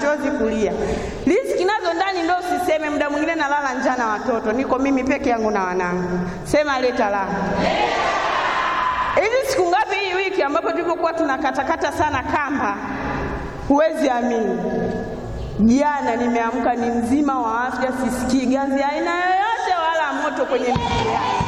machozi kulia. Riziki nazo ndani ndo usiseme, muda mwingine nalala njaa na watoto, niko mimi peke yangu na wanangu. Sema leta la hizi siku ngapi hii wiki ambapo tulivyokuwa tunakatakata sana kamba, huwezi amini. Jana nimeamka ni mzima wa afya, sisikii ganzi aina yoyote wala moto kwenye miguu yangu.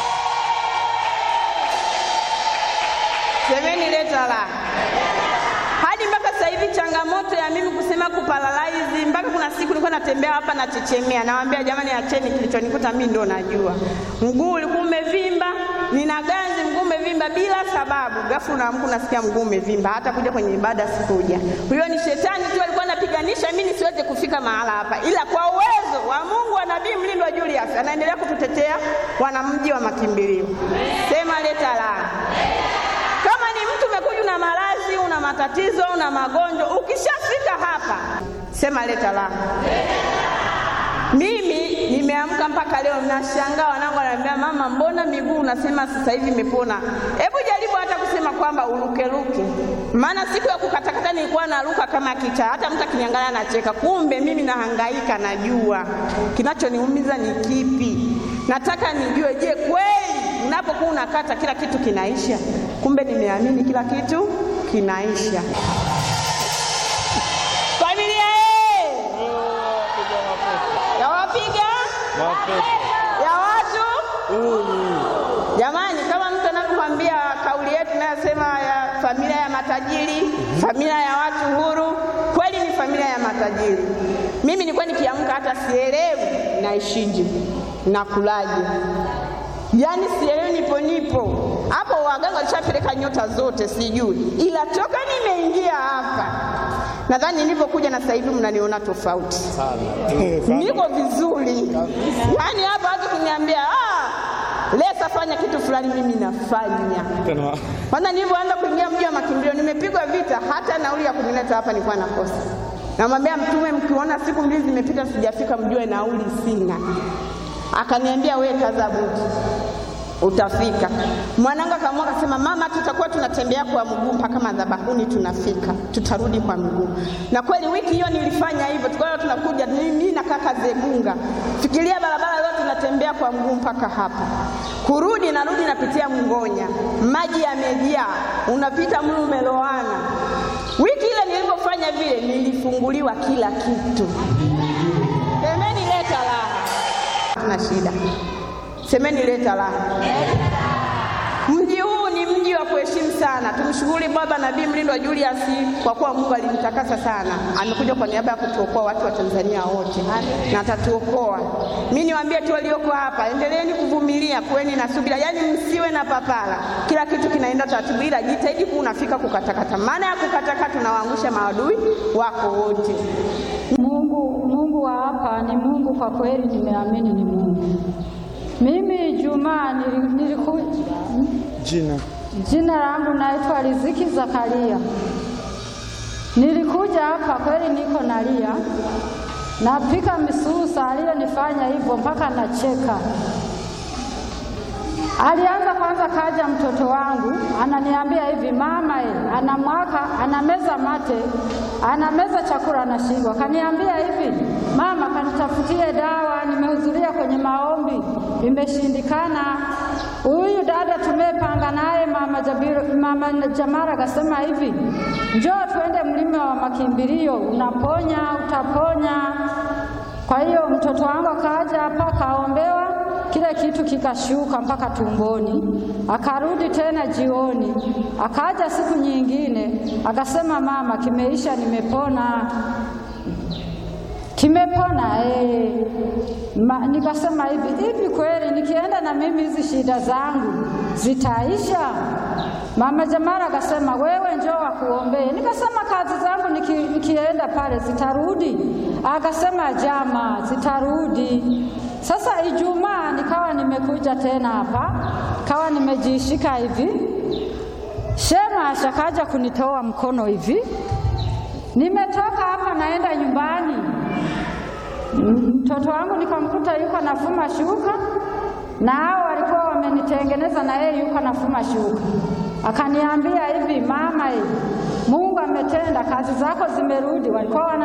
Semeni leta la hadi mpaka sasa hivi changamoto ya mimi kusema kuparalaizi, mpaka kuna siku nilikuwa natembea hapa nachechemea, nawaambia jamani, acheni, kilichonikuta mimi ndo najua. Mguu ulikuwa umevimba, nina ganzi, mguu umevimba bila sababu. Ghafla unaamka unasikia mguu umevimba, hata kuja kwenye ibada sikuja. Huyo ni shetani tu alikuwa anapiganisha mimi nisiweze kufika mahala hapa, ila kwa uwezo wa Mungu wa Nabii Mlindwa Julius anaendelea kututetea wanamji wa makimbilio. Sema leta la kama ni mtu umekuja una maradhi, una matatizo, una magonjwa, ukishafika hapa sema leta la. Mimi nimeamka mpaka leo nashangaa, wanangu wananiambia mama, mbona miguu unasema sasa hivi imepona? Hebu jaribu hata kusema kwamba urukeruke, maana siku ya kukatakata nilikuwa naruka kama kicha, hata mtu akiniangalia anacheka. Kumbe mimi nahangaika, najua kinachoniumiza ni kipi. Nataka nijue, je, kweli unapokuwa unakata kila kitu kinaisha? Kumbe nimeamini kila kitu kinaisha. Familia ye ya wapiga ya watu jamani, kama mtu anavyokwambia kauli yetu inayosema ya familia ya matajiri, familia ya watu huru, kweli ni familia ya matajiri. Mimi nilikuwa nikiamka hata sielewi naishije nakulaje, yaani sielewi nipo nipo hapo. Waganga walishapeleka nyota zote sijui, ila toka nimeingia hapa nadhani nilivyokuja na sasa hivi mnaniona tofauti niko vizuri yaani hapa watu kuniambia ah, Lesa fanya kitu fulani, mimi nafanya. Kwanza nilivyoanza kuingia mji wa makimbilio, nimepigwa vita, hata nauli ya kunileta hapa nilikuwa nakosa. Namwambia Mtume, mkiona siku mbili zimepita sijafika, mjue nauli sina. Akaniambia we kaza buti, utafika. Mwanangu akaamua akasema, mama, tutakuwa tunatembea kwa mguu mpaka madhabahuni, tunafika, tutarudi kwa mguu. Na kweli wiki hiyo nilifanya hivyo, tukawa tunakuja mimi na kaka Zegunga, fikiria barabara yote tunatembea kwa mguu mpaka hapa, kurudi narudi napitia Mngonya, maji yamejaa, unapita mlu umeloana. Wiki ile nilipofanya vile, nilifunguliwa kila kitu. Semeni leta raha, tuna shida. Semeni leta raha. Mji huu ni mji wa kuheshimu sana. Tumshukuru Baba Nabii Mlindwa Julius kwa kuwa Mungu alimtakasa sana, amekuja kwa niaba ya kutuokoa watu wa Tanzania wote na atatuokoa. Mimi niwaambie tu walioko hapa, endeleeni kuvumilia, kuweni na subira, yaani msiwe na papara. Kila kitu kinaenda taratibu, ila jitahidi kuwa unafika kukatakata. Maana ya kukatakata, tunawaangusha maadui wako wote. Mungu, Mungu wa hapa ni Mungu kwa kweli, nimeamini ni Mungu. Mimi Juma niliku Jina jina langu naitwa Riziki Zakaria. Nilikuja hapa kweli, niko nalia, napika misusa, aliyonifanya hivyo mpaka nacheka. Alianza kwanza, kaja mtoto wangu ananiambia hivi, mama e, anamwaka anameza mate, anameza chakula anashindwa. Kaniambia hivi, mama, kanitafutie dawa, nimehudhuria kwenye maombi imeshindikana. Huyu dada tumepanga naye mama, Jabiru, mama Jamara akasema hivi, njoo tuende mlima wa makimbilio, unaponya utaponya. Kwa hiyo mtoto wangu akaja hapa kaombewa kile kitu kikashuka mpaka tumboni, akarudi tena jioni, akaja siku nyingine akasema, mama, kimeisha, nimepona, kimepona eh. Ma, nikasema hivi hivi, kweli nikienda na mimi hizi shida zangu zitaisha? Mama Jamara akasema, wewe njoo wakuombee. Nikasema kazi zangu niki, nikienda pale zitarudi? Akasema jama, zitarudi. Sasa Ijumaa nikawa nimekuja tena hapa, kawa nimejishika hivi, shema shakaja kunitoa mkono hivi, nimetoka hapa naenda nyumbani, mtoto wangu nikamkuta yuko nafuma shuka, na hao walikuwa wamenitengeneza, na yeye yuko nafuma shuka. Akaniambia hivi, mama, hivi Mungu ametenda, kazi zako zimerudi. Walikuwa wananipigia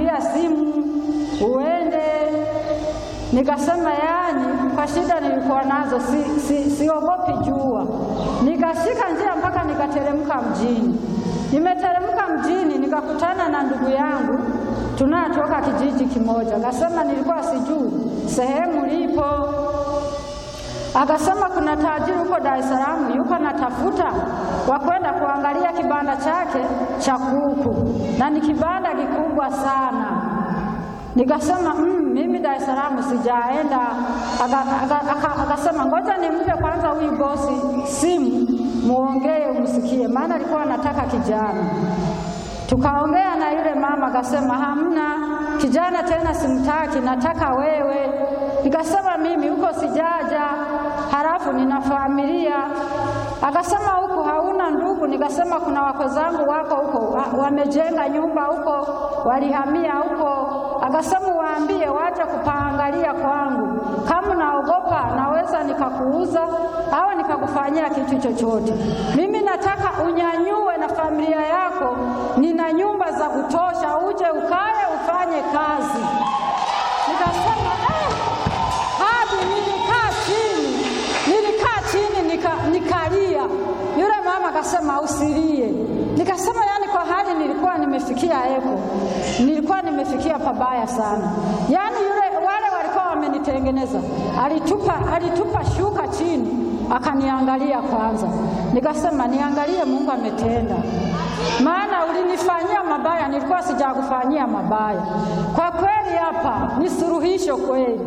nitakununulia simu uende. Nikasema yani, kwa shida nilikuwa nazo si, si, siogopi jua. Nikashika njia mpaka nikateremka mjini. Nimeteremka mjini nikakutana na ndugu yangu tunatoka kijiji kimoja. Akasema nilikuwa sijui sehemu lipo Akasema kuna tajiri huko Dar es Salaam yuko anatafuta wa kwenda kuangalia kibanda chake cha kuku, na ni kibanda kikubwa sana. Nikasema mm, mimi Dar es Salaam sijaenda. Akasema ngoja nimpe kwanza huyu bosi simu, muongee umsikie, maana alikuwa anataka kijana. Tukaongea na yule mama, akasema hamna kijana tena, simtaki, nataka wewe. Nikasema mimi huko sijaja, halafu nina familia. Akasema huko hauna ndugu? Nikasema kuna wako zangu wako huko, wamejenga nyumba huko, walihamia huko. Akasema waambie waje kupaangalia kwangu, kama naogopa naweza nikakuuza au nikakufanyia kitu chochote. Mimi nataka unyanyue na familia yako, nina nyumba za kutosha, uje ukae ufanye kazi. Nikasema eh, hadi nilikaa chini, nilikaa chini nika, nikalia. Yule mama akasema usilie. Nikasema yani, kwa hali nilikuwa nimefikia eko, nilikuwa nimefikia pabaya sana. Yani yule wale walikuwa wamenitengeneza, alitupa, alitupa shuka chini akaniangalia kwanza. Nikasema niangalie, Mungu ametenda, maana ulinifanyia mabaya, nilikuwa sijakufanyia mabaya. Kwa kweli hapa ni suluhisho kweli.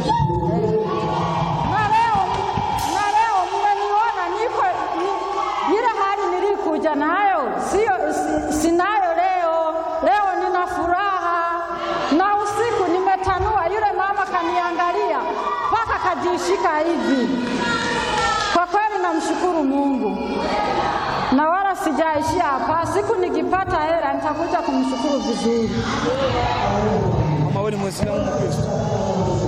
Na leo na leo mmeniona niko ni, ile hali nilikuja nayo sio si, sinayo leo. Leo nina furaha na usiku nimetanua. Yule mama kaniangalia mpaka kajishika hivi. Kwa kweli namshukuru Mungu na wala sijaishia hapa. Siku nikipata hela nitakuja kumshukuru vizuri. Mama, wewe ni Mwislamu Mkristo?